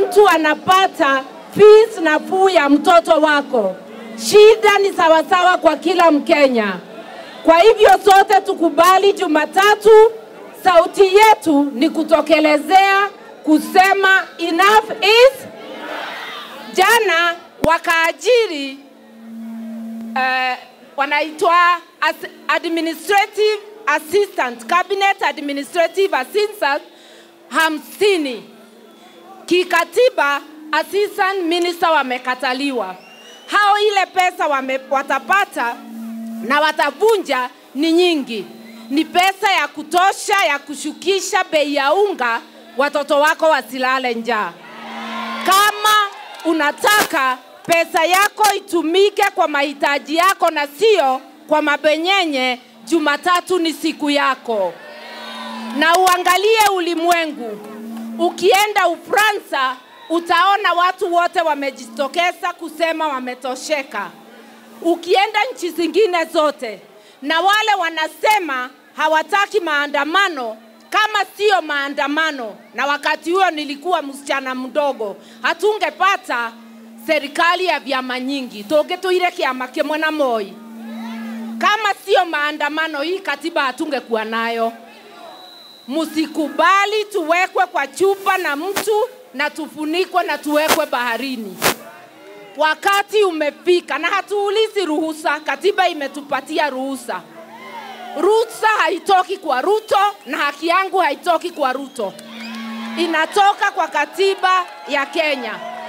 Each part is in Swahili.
mtu anapata fees nafuu ya mtoto wako. Shida ni sawasawa kwa kila Mkenya. Kwa hivyo sote tukubali Jumatatu, sauti yetu ni kutokelezea kusema enough is jana wakaajiri uh, wanaitwa as administrative assistant, cabinet administrative assistant hamsini. Kikatiba assistant minister wamekataliwa. Hao ile pesa wame, watapata na watavunja ni nyingi, ni pesa ya kutosha ya kushukisha bei ya unga, watoto wako wasilale njaa. Kama unataka pesa yako itumike kwa mahitaji yako na sio kwa mabenyenye, Jumatatu ni siku yako, na uangalie ulimwengu. Ukienda Ufaransa utaona watu wote wamejitokeza kusema wametosheka. Ukienda nchi zingine zote, na wale wanasema hawataki maandamano kama sio maandamano, na wakati huo nilikuwa msichana mdogo, hatungepata serikali ya vyama nyingi, tungĩtũire kĩama kĩmwe na Moi. Kama sio maandamano, hii katiba hatungekuwa nayo. Msikubali tuwekwe kwa chupa na mtu na tufunikwe na tuwekwe baharini. Wakati umefika, na hatuulizi ruhusa, katiba imetupatia ruhusa. Ruhusa haitoki kwa Ruto na haki yangu haitoki kwa Ruto, inatoka kwa katiba ya Kenya.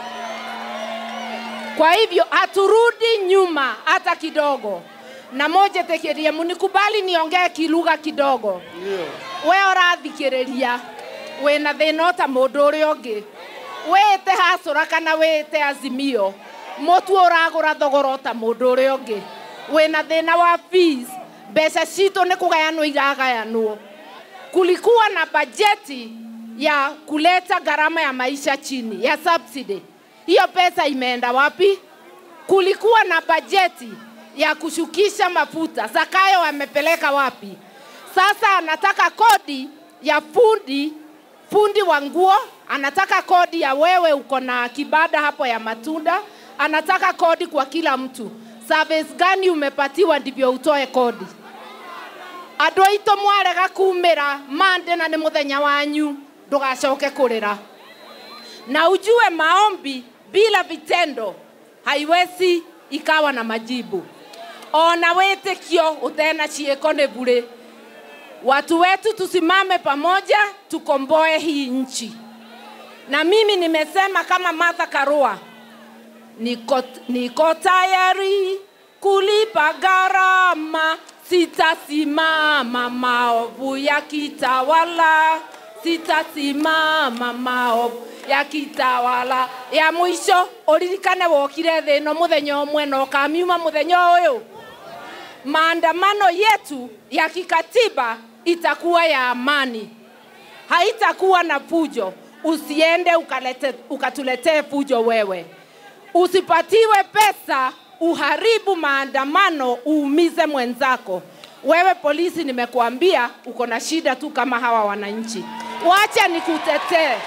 Kwa hivyo haturudi nyuma hata kidogo. Na moja tekerie, munikubali niongee kilugha kidogo. We ũrathikĩrĩria wĩna thĩna ota mũndũ ũrĩa ũngĩ wĩte hacũra kana wĩte azimio mũtu ũragũra thogora ota mũndũ ũrĩa ũngĩ wĩna thĩna wa fees mbeca citũ nĩ kũgayanwo iragayanwo kulikuwa na bajeti ya kuleta gharama ya maisha chini ya subsidy hiyo pesa imeenda wapi kulikuwa na bajeti ya kushukisha mafuta zakayo wamepeleka wapi sasa anataka kodi ya fundi fundi wa nguo anataka kodi ya wewe uko na kibada hapo ya matunda anataka kodi kwa kila mtu service gani umepatiwa ndivyo utoe kodi andå aitå mwarega kumä ra mande na nä må thenya wanyu ndågacoke kå rä ra na ujue maombi bila vitendo haiwezi ikawa na majibu ona wĩtĩkio ũtena ciĩko nĩ bure watu wetu tusimame pamoja tukomboe hii nchi na mimi nimesema kama Martha Karua niko, niko tayari kulipa gharama sitasimama maovu ya kitawala sitasimama maovu ya kitawala ya mwisho uririkane wokire thĩ ĩno mũthenya ũmwe na ũkamiuma mũthenya ũyũ maandamano yetu ya kikatiba itakuwa ya amani, haitakuwa na fujo. Usiende ukalete, ukatuletee fujo wewe, usipatiwe pesa uharibu maandamano, uumize mwenzako. Wewe polisi, nimekuambia uko na shida tu kama hawa wananchi. Wacha nikutetee,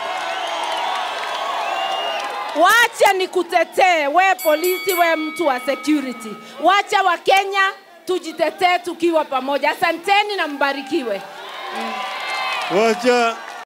wacha nikutetee we polisi, we mtu wa security. Wacha Wakenya tujitetee tukiwa pamoja. Asanteni na mbarikiwe. Wacha